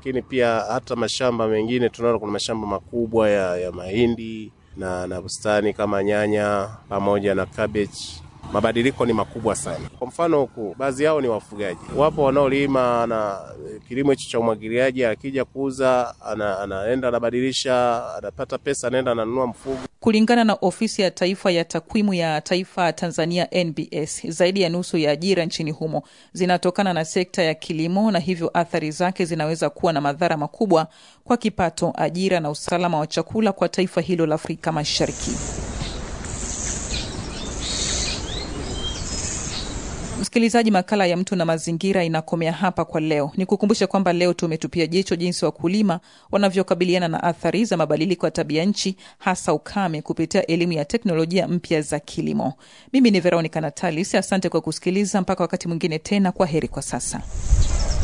lakini pia hata mashamba mengine tunaona kuna mashamba makubwa ya, ya mahindi na, na bustani kama nyanya pamoja na cabbage mabadiliko ni makubwa sana. Kwa mfano huku baadhi yao ni wafugaji, wapo wanaolima na kilimo hicho cha umwagiliaji, akija kuuza ana, anaenda anabadilisha, anapata pesa, anaenda ananunua mfugo. Kulingana na ofisi ya taifa ya takwimu ya taifa Tanzania NBS, zaidi ya nusu ya ajira nchini humo zinatokana na sekta ya kilimo, na hivyo athari zake zinaweza kuwa na madhara makubwa kwa kipato, ajira na usalama wa chakula kwa taifa hilo la Afrika Mashariki. Msikilizaji, makala ya Mtu na Mazingira inakomea hapa kwa leo. Ni kukumbusha kwamba leo tumetupia jicho jinsi wakulima wanavyokabiliana na athari za mabadiliko ya tabia nchi, hasa ukame, kupitia elimu ya teknolojia mpya za kilimo. Mimi ni Veronica Natalis, asante kwa kusikiliza. Mpaka wakati mwingine tena, kwa heri kwa sasa.